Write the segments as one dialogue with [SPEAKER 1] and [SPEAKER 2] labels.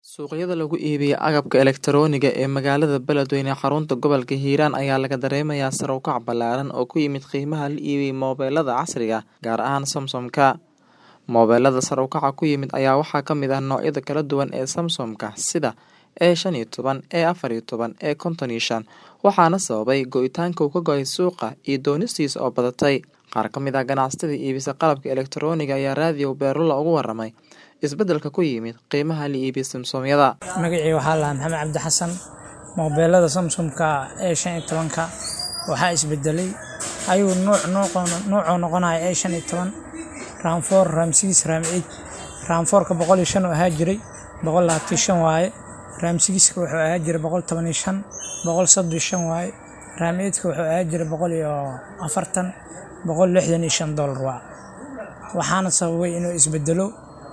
[SPEAKER 1] Suuqyada lagu iibiyo agabka elektarooniga ee magaalada Beledweyne xarunta gobolka Hiiraan ayaa laga dareemayaa sare u kac ballaaran oo ku yimid qiimaha la iibiyo mobilada casriga ah, gaar ahaan Samsung-ka. Mobilada sare u kaca ku yimid ayaa waxaa ka mid ah noocyada kala duwan ee Samsung-ka sida A15, A14, A55, waxaana sababay go'itaanka uu ka go'ay suuqa iyo doonistiisa oo badatay. Qaar ka mid ah ganacsatada iibisa qalabka elektarooniga ayaa raadiyo Beerlula uga warramay isbeddelka ku yimid qiimaha la iibiyo Samsung-yada.
[SPEAKER 2] Magacayga waxaa la Maxamed Cabdi Xasan. Mobilada Samsung-ka ee shan iyo tobanka waxaa isbedelay ayuu nooc noocoo noqonaya ee shan iyo toban RAM four RAM six RAM eight RAM four-ka boqol iyo shan oo ahaa jiray boqol labaatan iyo shan waaye RAM six-ka wuxuu ahaa jiray boqol toban iyo shan boqol soddon iyo shan waaye RAM eight-ka wuxuu ahaa jiray boqol iyo afartan boqol lixdan iyo shan dollar waa waxaana sababay inuu isbedelo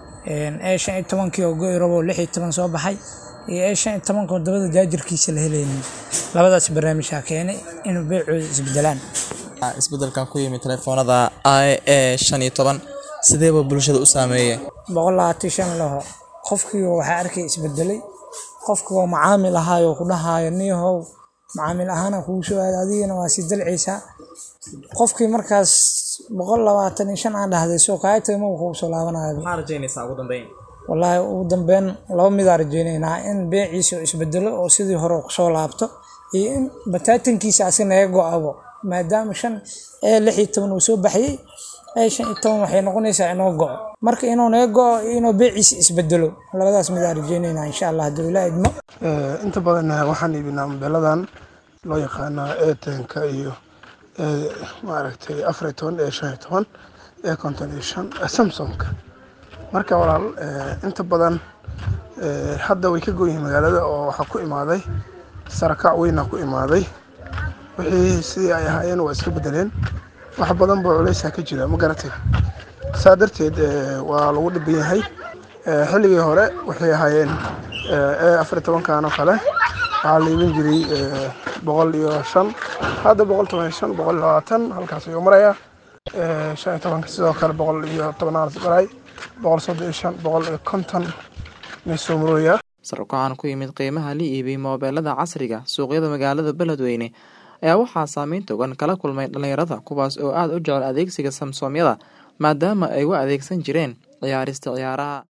[SPEAKER 2] ee shan iyo tobankii oo go'i rabo lix iyo toban soo baxay iyo ee shan iyo tobanka oo dabada jaajarkiisa la helaynin labadaas barnaamijaa keenay inuu beecooda isbedelaan
[SPEAKER 1] Isbeddelkan ku yimid telefoonada A shan iyo toban sidee buu bulshada u saameeyay?
[SPEAKER 2] boqol labaatan iyo shan laho qofkii waxaa arkay isbedelay qofkii oo macaamil ahaayo ku dhahaayo niyahow macaamil ahaana kugu soo aaday adigana waa sii dalcaysaa qofkii markaas boqol labaatan iyo shan aan dhahday soo kaaya tagay ma kugu soo laabanayo
[SPEAKER 1] Maxaa rajaynaysaa ugu dambeyn?
[SPEAKER 2] wallaahi ugu dambeyn laba midaa rajaynaynaa in beeciisa uu isbedelo oo sidii hore kusoo laabto iyo in bataatankiisa asi naga go'abo maadaama shan ee lix iyo toban uu soo baxayey ee shan iyo toban waxay noqonaysaa inoo go'o marka inuu naga go'o iyo inuu beeciisa isbedelo labadaas midaa rajaynaynaa insha allah hadduu ilaa idmo
[SPEAKER 3] inta badan waxaan iibinaa mobiladan loo yaqaano eetenka iyo maaragtay afar iyo toban ee shan iyo toban ee konton iyo shan samsung marka walaal inta badan hadda way ka goyihiin magaalada oo waxaa ku imaaday sarakac weyna ku imaaday wixii sidii ay ahaayeen waa iska bedeleen wax badan boo culeysaa ka jira ma garatay saa darteed waa lagu dhiban yahay xilligii hore waxay ahaayeen ee afar iyo tobankan oo kale waxaa la iibin jiray boqol iyo shan hadda boqol toban iyo shan boqol iyo labaatan halkaas ayuu marayaa shan iyo tobanka sidoo kale boqol iyo tobanaad maray boqol soddon iyo shan boqol iyo konton meesoo marooyaa
[SPEAKER 1] Sare u kacan ku yimid qiimaha la iibiyo mobilada casriga suuqyada magaalada Beledweyne ayaa waxaa saameyn togan kala kulmay dhalinyarada kuwaas oo aad u jecel adeegsiga Samsung-yada maadaama ay u adeegsan jireen ciyaarista ciyaaraha.